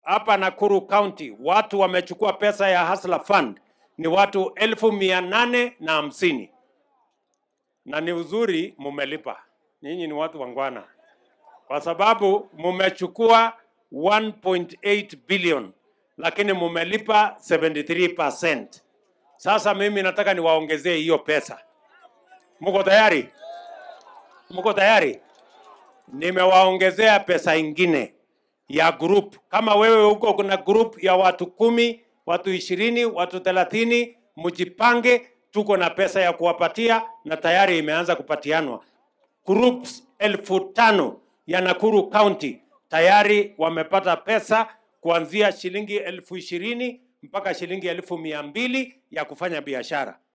hapa Nakuru County watu wamechukua pesa ya Hustler Fund ni watu elfu mia nane na hamsini na ni uzuri mumelipa. Nyinyi ni watu wangwana, kwa sababu mumechukua 1.8 billion lakini mumelipa 73%. Sasa mimi nataka niwaongezee hiyo pesa. Mko tayari? Mko tayari? Nimewaongezea pesa ingine ya group. Kama wewe huko kuna group ya watu kumi, watu ishirini, watu thelathini, mjipange, tuko na pesa ya kuwapatia na tayari imeanza kupatianwa. Groups elfu tano ya Nakuru County tayari wamepata pesa kuanzia shilingi elfu ishirini mpaka shilingi elfu mia mbili ya kufanya biashara.